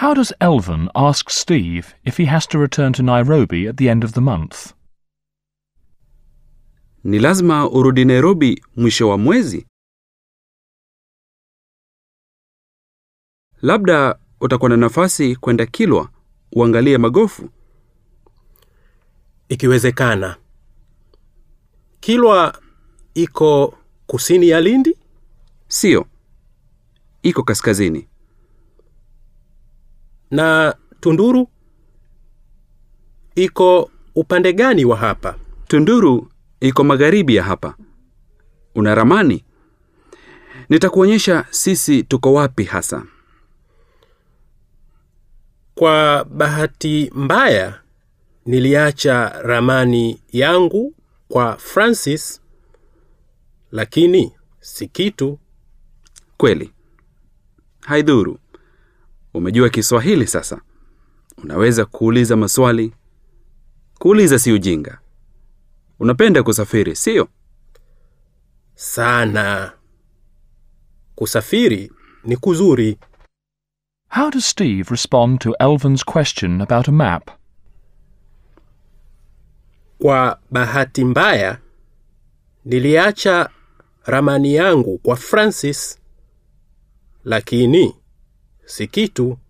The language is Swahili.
How does Elvin ask Steve if he has to return to Nairobi at the end of the month? Ni lazima urudi Nairobi mwisho wa mwezi? Labda utakuwa na nafasi kwenda Kilwa uangalie magofu. Ikiwezekana. Kilwa iko kusini ya Lindi? Sio, iko kaskazini. Na Tunduru iko upande gani wa hapa? Tunduru iko magharibi ya hapa. Una ramani? Nitakuonyesha sisi tuko wapi hasa. Kwa bahati mbaya niliacha ramani yangu kwa Francis, lakini si kitu. Kweli, haidhuru. Umejua Kiswahili sasa, unaweza kuuliza maswali. Kuuliza si ujinga. Unapenda kusafiri, sio? Sana. Kusafiri ni kuzuri. How does Steve respond to Elvin's question about a map? Kwa bahati mbaya niliacha ramani yangu kwa Francis, lakini si kitu.